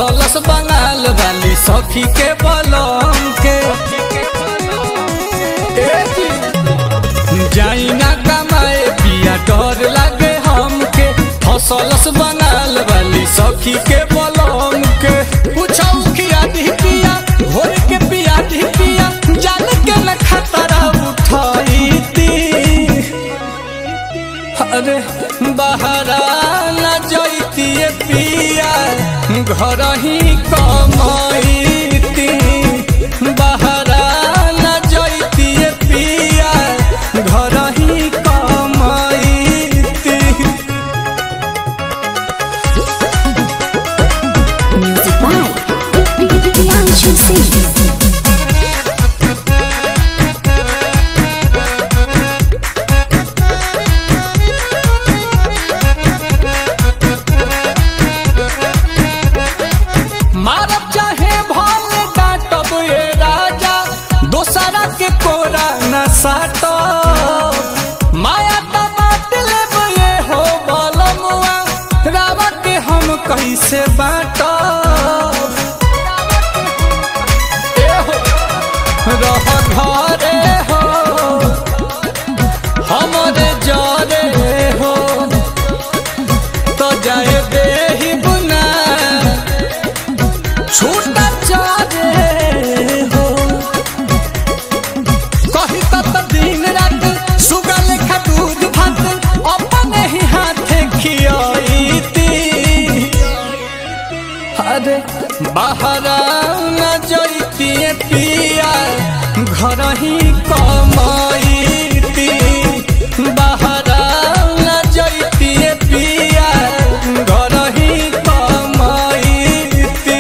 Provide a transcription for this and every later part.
फसलस बंगाल वाली सखी के बलम के ए जी, जाई ना कमाए पिया डर लागे हमके फसलस बंगाल वाली सखी के बलम के पूछौ किया दी पिया भोर के पिया दी पिया जान के न खतरा उठाई अरे बहरा न जैतिए पिया घर ही कमाईती बहरा न जैतिए पिया घर ही कमाईती Music by Priyanshu Singh. मारब चाहे भाल डांटब ये राजा दोसरा के कोरा न साटो माया त बात लेब ये हो बलमुआ रावा के हम कैसे बाटो रह घरे हो हमरे जरे हो तो जाए बेही बुना छूटा चाहे हो कही तत दिन रात सुगा लेखा दूध भात अपने ही हाथे खियाईती अरे बाहरा न जैतिए पिया घर ही कमाईती बाहरा न जैतिए पिया घर ही कमाईती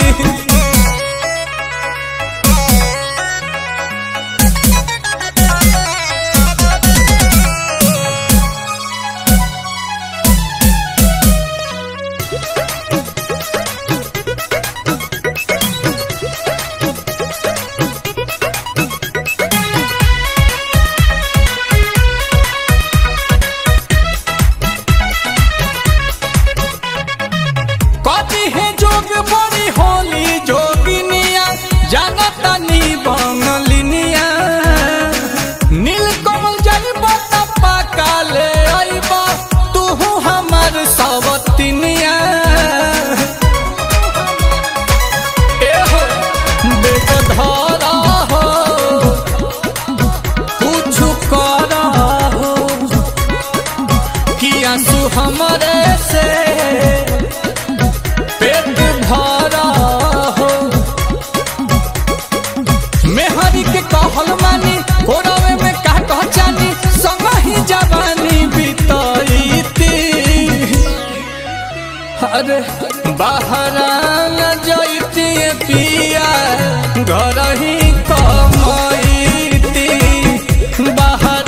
कथी है जोग बड़ी होली जोगिनिया जानता नी बंगलिनिया नील कमल जाइब त पाका ले आइब तू हमर सवतिनिया ए हो बेग धरा हो कुछ करा हो कि आंसू हमरे से पेट भरा हो मेहरी के कहल मानी कोरवे में का कहचानी संग ही जवानी बीतईती अरे बाहरा न जैती पिया घर ही कमाईती बाहर